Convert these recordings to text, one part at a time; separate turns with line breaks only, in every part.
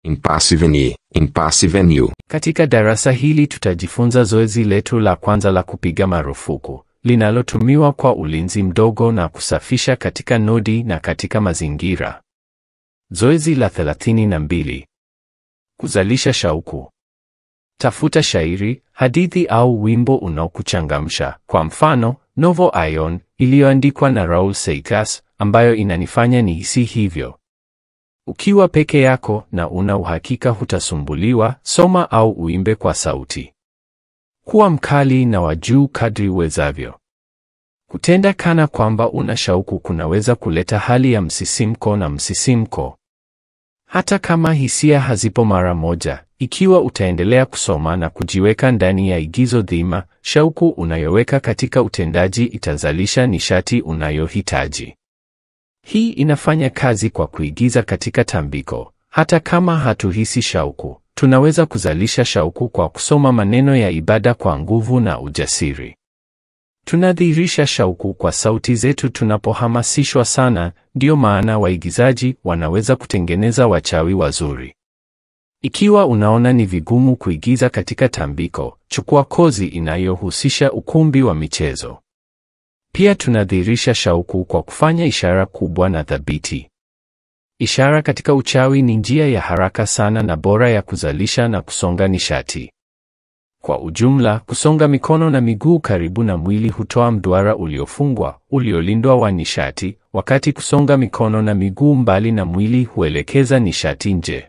Impasse Venue, Impasse Venue.
Katika darasa hili tutajifunza zoezi letu la kwanza la kupiga marufuku linalotumiwa kwa ulinzi mdogo na kusafisha katika nodi na katika mazingira. Zoezi la 32. Kuzalisha shauku. Tafuta shairi, hadithi au wimbo unaokuchangamsha. Kwa mfano, Novo Ion iliyoandikwa na Raul Seikas ambayo inanifanya nihisi hivyo. Ukiwa peke yako na una uhakika hutasumbuliwa, soma au uimbe kwa sauti. Kuwa mkali na wa juu kadri uwezavyo. Kutenda kana kwamba una shauku kunaweza kuleta hali ya msisimko na msisimko. Hata kama hisia hazipo mara moja, ikiwa utaendelea kusoma na kujiweka ndani ya igizo dhima, shauku unayoweka katika utendaji itazalisha nishati unayohitaji. Hii inafanya kazi kwa kuigiza katika tambiko. Hata kama hatuhisi shauku, tunaweza kuzalisha shauku kwa kusoma maneno ya ibada kwa nguvu na ujasiri. Tunadhihirisha shauku kwa sauti zetu tunapohamasishwa sana, ndiyo maana waigizaji wanaweza kutengeneza wachawi wazuri. Ikiwa unaona ni vigumu kuigiza katika tambiko, chukua kozi inayohusisha ukumbi wa michezo. Pia tunadhihirisha shauku kwa kufanya ishara kubwa na thabiti. Ishara katika uchawi ni njia ya haraka sana na bora ya kuzalisha na kusonga nishati. Kwa ujumla, kusonga mikono na miguu karibu na mwili hutoa mduara uliofungwa, uliolindwa wa nishati, wakati kusonga mikono na miguu mbali na mwili huelekeza nishati nje.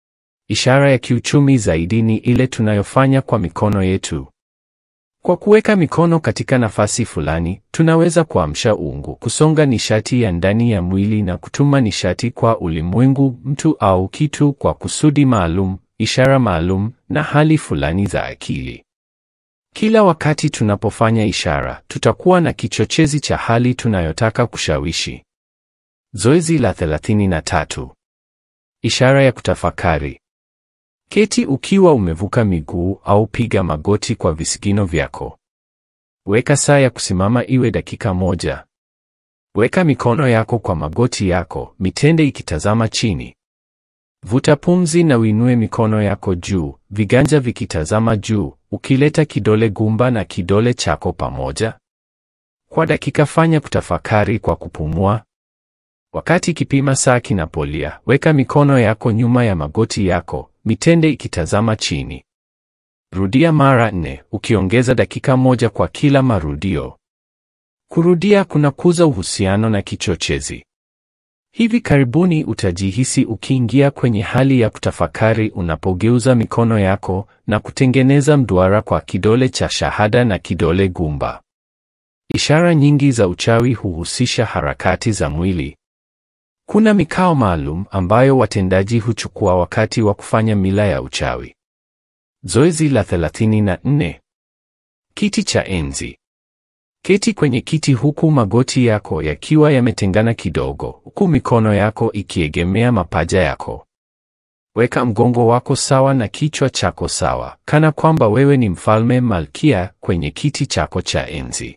Ishara ya kiuchumi zaidi ni ile tunayofanya kwa mikono yetu. Kwa kuweka mikono katika nafasi fulani, tunaweza kuamsha uungu, kusonga nishati ya ndani ya mwili na kutuma nishati kwa ulimwengu, mtu au kitu kwa kusudi maalum, ishara maalum na hali fulani za akili. Kila wakati tunapofanya ishara, tutakuwa na kichochezi cha hali tunayotaka kushawishi. Zoezi la 33. Ishara ya kutafakari. Keti ukiwa umevuka miguu au piga magoti kwa visigino vyako. Weka saa ya kusimama iwe dakika moja. Weka mikono yako kwa magoti yako, mitende ikitazama chini. Vuta pumzi na uinue mikono yako juu, viganja vikitazama juu, ukileta kidole gumba na kidole chako pamoja. Kwa dakika fanya kutafakari kwa kupumua. Wakati kipima saa kinapolia, weka mikono yako nyuma ya magoti yako, mitende ikitazama chini. Rudia mara nne, ukiongeza dakika moja kwa kila marudio. Kurudia kunakuza uhusiano na kichochezi. Hivi karibuni utajihisi ukiingia kwenye hali ya kutafakari unapogeuza mikono yako na kutengeneza mduara kwa kidole cha shahada na kidole gumba. Ishara nyingi za uchawi huhusisha harakati za mwili. Kuna mikao maalum ambayo watendaji huchukua wakati wa kufanya mila ya uchawi. Zoezi la 34. Kiti cha enzi. Keti kwenye kiti huku magoti yako yakiwa yametengana kidogo, huku mikono yako ikiegemea mapaja yako. Weka mgongo wako sawa na kichwa chako sawa, kana kwamba wewe ni mfalme malkia kwenye kiti chako cha enzi.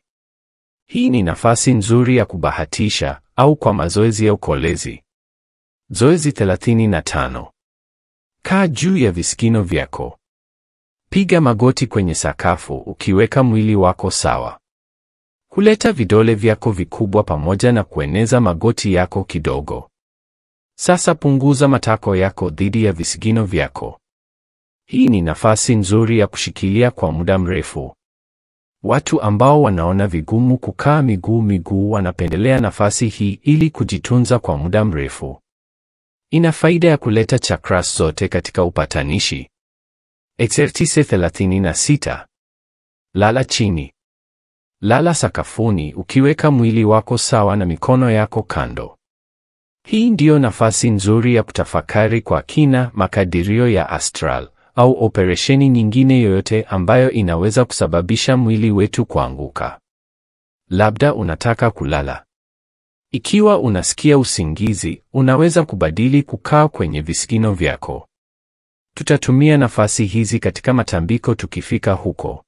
Hii ni nafasi nzuri ya kubahatisha au kwa mazoezi ya ukolezi. Zoezi 35. Kaa juu ya visigino vyako. Piga magoti kwenye sakafu ukiweka mwili wako sawa. Kuleta vidole vyako vikubwa pamoja na kueneza magoti yako kidogo. Sasa punguza matako yako dhidi ya visigino vyako. Hii ni nafasi nzuri ya kushikilia kwa muda mrefu. Watu ambao wanaona vigumu kukaa miguu miguu wanapendelea nafasi hii ili kujitunza kwa muda mrefu. Ina faida ya kuleta chakras zote katika upatanishi. Exercise 36. Lala chini. Lala sakafuni ukiweka mwili wako sawa na mikono yako kando. Hii ndiyo nafasi nzuri ya kutafakari kwa kina makadirio ya astral au operesheni nyingine yoyote ambayo inaweza kusababisha mwili wetu kuanguka. Labda unataka kulala. Ikiwa unasikia usingizi, unaweza kubadili kukaa kwenye visigino vyako. Tutatumia nafasi hizi katika matambiko tukifika huko.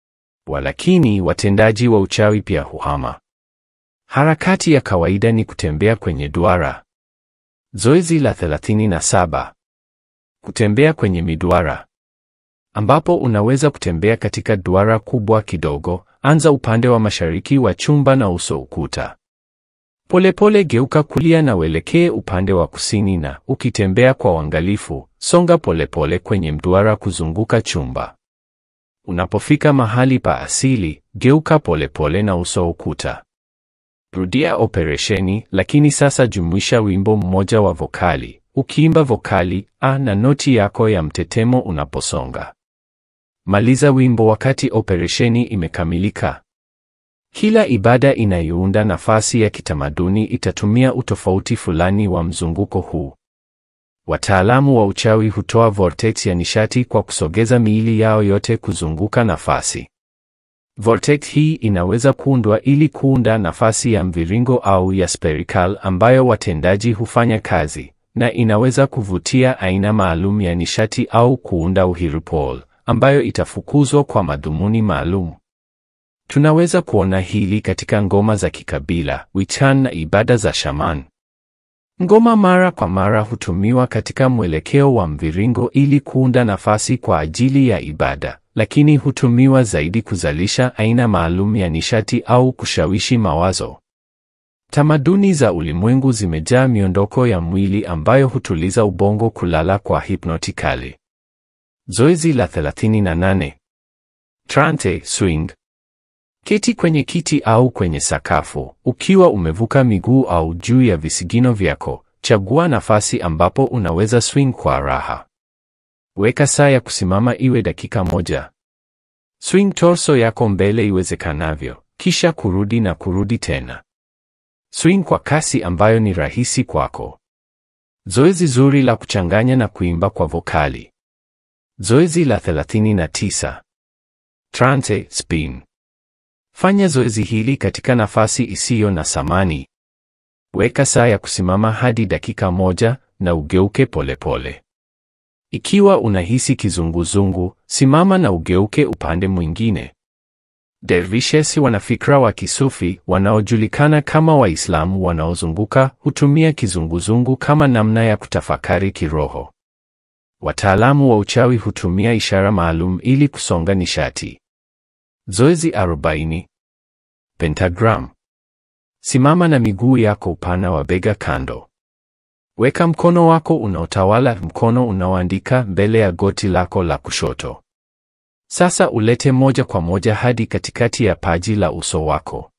Walakini watendaji wa uchawi pia huhama. Harakati ya kawaida ni kutembea kwenye duara. Zoezi la 37. Kutembea kwenye miduara, ambapo unaweza kutembea katika duara kubwa kidogo. Anza upande wa mashariki wa chumba na uso ukuta. Polepole geuka kulia na uelekee upande wa kusini, na ukitembea kwa uangalifu, songa polepole kwenye mduara kuzunguka chumba. Unapofika mahali pa asili, geuka polepole na uso ukuta. Rudia operesheni, lakini sasa jumuisha wimbo mmoja wa vokali, ukiimba vokali a na noti yako ya mtetemo unaposonga. Maliza wimbo wakati operesheni imekamilika. Kila ibada inayounda nafasi ya kitamaduni itatumia utofauti fulani wa mzunguko huu. Wataalamu wa uchawi hutoa vortex ya nishati kwa kusogeza miili yao yote kuzunguka nafasi. Vortex hii inaweza kuundwa ili kuunda nafasi ya mviringo au ya spherical ambayo watendaji hufanya kazi, na inaweza kuvutia aina maalum ya nishati au kuunda uhirupol ambayo itafukuzwa kwa madhumuni maalum. Tunaweza kuona hili katika ngoma za kikabila, wichan na ibada za shaman. Ngoma mara kwa mara hutumiwa katika mwelekeo wa mviringo ili kuunda nafasi kwa ajili ya ibada, lakini hutumiwa zaidi kuzalisha aina maalum ya nishati au kushawishi mawazo. Tamaduni za ulimwengu zimejaa miondoko ya mwili ambayo hutuliza ubongo kulala kwa hipnotikali. Zoezi la 38. Trance swing. Keti kwenye kiti au kwenye sakafu, ukiwa umevuka miguu au juu ya visigino vyako. Chagua nafasi ambapo unaweza swing kwa raha. Weka saa ya kusimama iwe dakika moja. Swing torso yako mbele iwezekanavyo, kisha kurudi na kurudi tena. Swing kwa kasi ambayo ni rahisi kwako. Zoezi zuri la kuchanganya na kuimba kwa vokali. Zoezi la 39. Trance spin. Fanya zoezi hili katika nafasi isiyo na samani. Weka saa ya kusimama hadi dakika moja na ugeuke polepole pole. Ikiwa unahisi kizunguzungu, simama na ugeuke upande mwingine. Dervishes wanafikra wa kisufi wanaojulikana kama Waislamu wanaozunguka hutumia kizunguzungu kama namna ya kutafakari kiroho. Wataalamu wa uchawi hutumia ishara maalum ili kusonga nishati. Zoezi 40. Pentagram. Simama na miguu yako upana wa bega kando. Weka mkono wako unaotawala mkono unaoandika mbele ya goti lako la kushoto. Sasa ulete moja kwa moja hadi katikati ya paji la uso wako.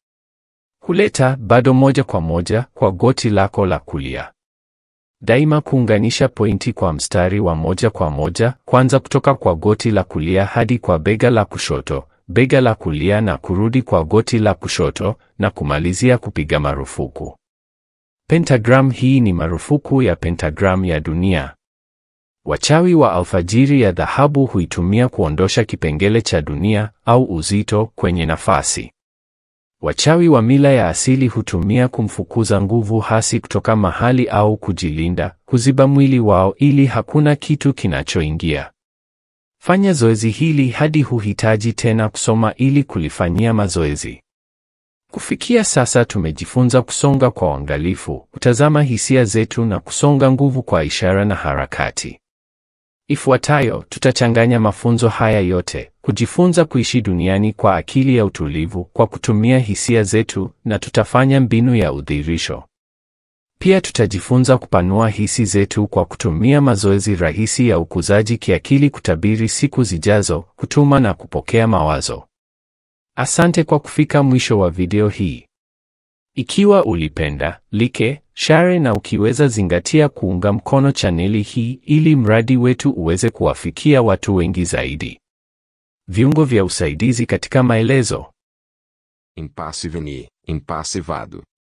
Kuleta bado moja kwa moja kwa goti lako la kulia. Daima kuunganisha pointi kwa mstari wa moja kwa moja, kwanza kutoka kwa goti la kulia hadi kwa bega la kushoto, bega la kulia na kurudi kwa goti la kushoto na kumalizia kupiga marufuku. Pentagram hii ni marufuku ya pentagram ya dunia. Wachawi wa alfajiri ya dhahabu huitumia kuondosha kipengele cha dunia au uzito kwenye nafasi. Wachawi wa mila ya asili hutumia kumfukuza nguvu hasi kutoka mahali au kujilinda, kuziba mwili wao ili hakuna kitu kinachoingia. Fanya zoezi hili hadi huhitaji tena kusoma ili kulifanyia mazoezi. Kufikia sasa tumejifunza kusonga kwa uangalifu, kutazama hisia zetu na kusonga nguvu kwa ishara na harakati. Ifuatayo tutachanganya mafunzo haya yote, kujifunza kuishi duniani kwa akili ya utulivu kwa kutumia hisia zetu na tutafanya mbinu ya udhirisho. Pia tutajifunza kupanua hisi zetu kwa kutumia mazoezi rahisi ya ukuzaji kiakili kutabiri siku zijazo, kutuma na kupokea mawazo. Asante kwa kufika mwisho wa video hii. Ikiwa ulipenda, like, share na ukiweza zingatia kuunga mkono chaneli hii ili mradi wetu uweze kuwafikia watu wengi zaidi. Viungo vya usaidizi katika maelezo.
Impasse Veni, Impasse Vado.